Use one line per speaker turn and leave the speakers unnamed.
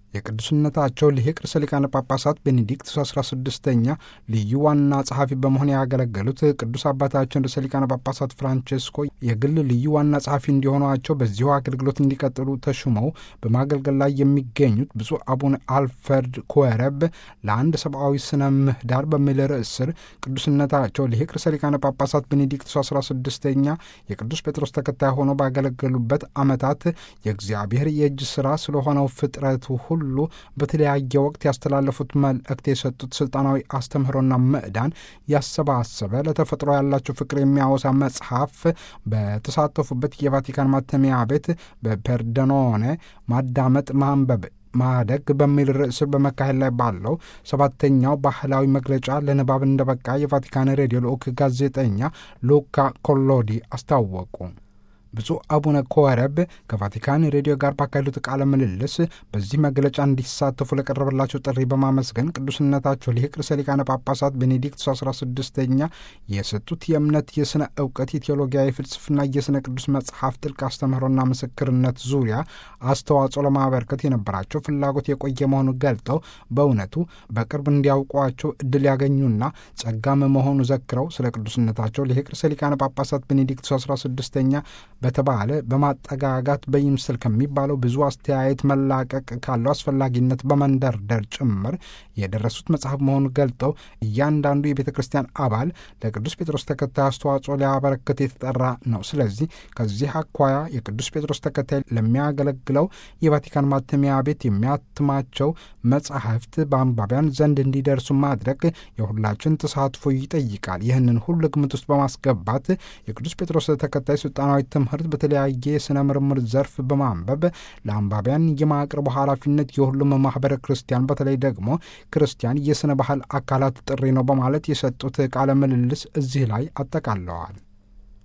የቅዱስነታቸው ሊቅ ርዕሰ ሊቃነ ጳጳሳት ቤኔዲክቱስ 16ኛ ልዩ ዋና ጸሐፊ በመሆን ያገለገሉት ቅዱስ አባታችን ርዕሰ ሊቃነ ጳጳሳት ፍራንቼስኮ የግል ልዩ ዋና ጸሐፊ እንዲሆኗቸው በዚሁ አገልግሎት እንዲቀጥሉ ተሹመው በማገልገል ላይ የሚገኙት ብፁዕ አቡነ አልፈርድ ኮረብ ለአንድ ሰብአዊ ስነ ምህዳር በሚል ርዕስ ስር ቅዱስነታቸው ሊቅ ርዕሰ ሊቃነ ጳጳሳት ቤኔዲክቱስ 16ኛ የቅዱስ ጴጥሮስ ተከታይ ሆነው ባገለገሉበት ዓመታት የእግዚአብሔር የእጅ ሥራ ስለሆነው ፍጥረቱ ሁሉ በተለያየ ወቅት ያስተላለፉት መልእክት የሰጡት ስልጣናዊ አስተምህሮና ምዕዳን ያሰባሰበ ለተፈጥሮ ያላቸው ፍቅር የሚያወሳ መጽሐፍ በተሳተፉበት የቫቲካን ማተሚያ ቤት በፐርደኖኔ ማዳመጥ ማንበብ ማደግ በሚል ርዕስ በመካሄድ ላይ ባለው ሰባተኛው ባህላዊ መግለጫ ለንባብ እንደበቃ የቫቲካን ሬዲዮ ልዑክ ጋዜጠኛ ሉካ ኮሎዲ አስታወቁ። ብፁዕ አቡነ ኮረብ ከቫቲካን ሬዲዮ ጋር ባካሄዱት ቃለ ምልልስ በዚህ መግለጫ እንዲሳተፉ ለቀረበላቸው ጥሪ በማመስገን ቅዱስነታቸው ሊቅ ርዕሰ ሊቃነ ጳጳሳት ቤኔዲክቱስ 16ኛ የሰጡት የእምነት፣ የሥነ እውቀት፣ የቴዎሎጊያ፣ የፍልስፍና፣ የሥነ ቅዱስ መጽሐፍ ጥልቅ አስተምህሮና ምስክርነት ዙሪያ አስተዋጽኦ ለማበርከት የነበራቸው ፍላጎት የቆየ መሆኑን ገልጠው በእውነቱ በቅርብ እንዲያውቋቸው እድል ያገኙና ጸጋም መሆኑ ዘክረው ስለ ቅዱስነታቸው ሊቅ ርዕሰ ሊቃነ ጳጳሳት ቤኔዲክቱስ 16ኛ በተባለ በማጠጋጋት በይምስል ከሚባለው ብዙ አስተያየት መላቀቅ ካለው አስፈላጊነት በመንደርደር ጭምር የደረሱት መጽሐፍ መሆኑን ገልጠው እያንዳንዱ የቤተ ክርስቲያን አባል ለቅዱስ ጴጥሮስ ተከታይ አስተዋጽኦ ሊያበረክት የተጠራ ነው። ስለዚህ ከዚህ አኳያ የቅዱስ ጴጥሮስ ተከታይ ለሚያገለግለው የቫቲካን ማተሚያ ቤት የሚያትማቸው መጽሐፍት በአንባቢያን ዘንድ እንዲደርሱ ማድረግ የሁላችን ተሳትፎ ይጠይቃል። ይህንን ሁሉ ግምት ውስጥ በማስገባት የቅዱስ ጴጥሮስ ተከታይ ስልጣናዊ ትምህርት በተለያየ የሥነ ምርምር ዘርፍ በማንበብ ለአንባቢያን የማቅረቡ ኃላፊነት የሁሉም ማኅበረ ክርስቲያን በተለይ ደግሞ ክርስቲያን የሥነ ባህል አካላት ጥሪ ነው በማለት የሰጡት ቃለ ምልልስ እዚህ ላይ አጠቃለዋል።